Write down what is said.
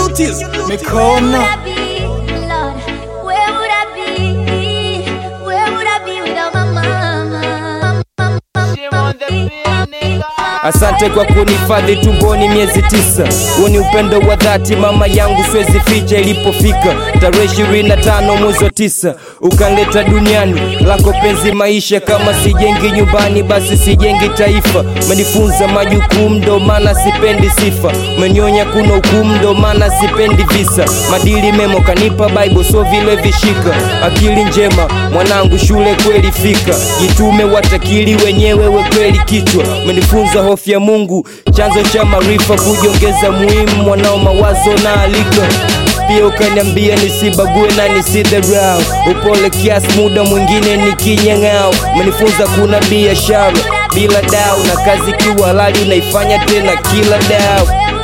duties mikono Where would I be? Where would I be without my mama? Asante kwa kunifadhi tumboni miezi tisa. Huu ni upendo wa dhati mama yangu, siwezi ficha. Ilipofika tarehe ishirini na tano mwezi wa tisa, ukanleta duniani lako penzi maisha. Kama sijengi nyumbani, basi sijengi taifa. Umenifunza majukumu, ndo maana sipendi sifa. Umenionya kuna hukumu, ndo maana sipendi visa. Madili memo kanipa Bible, so vile vishika. Akili njema mwanangu, shule kweli fika. Jitume watakili wenyewe, we kweli kichwa. Umenifunza hofu ya Mungu, chanzo cha maarifa, kujiongeza muhimu mwanao, mawazo na alika pia ukaniambia nisibague na nisidharau, upole kiasi, muda mwingine nikinyang'ao. Umenifunza kuna biashara bila dau, na kazi kiwa halali unaifanya tena kila dau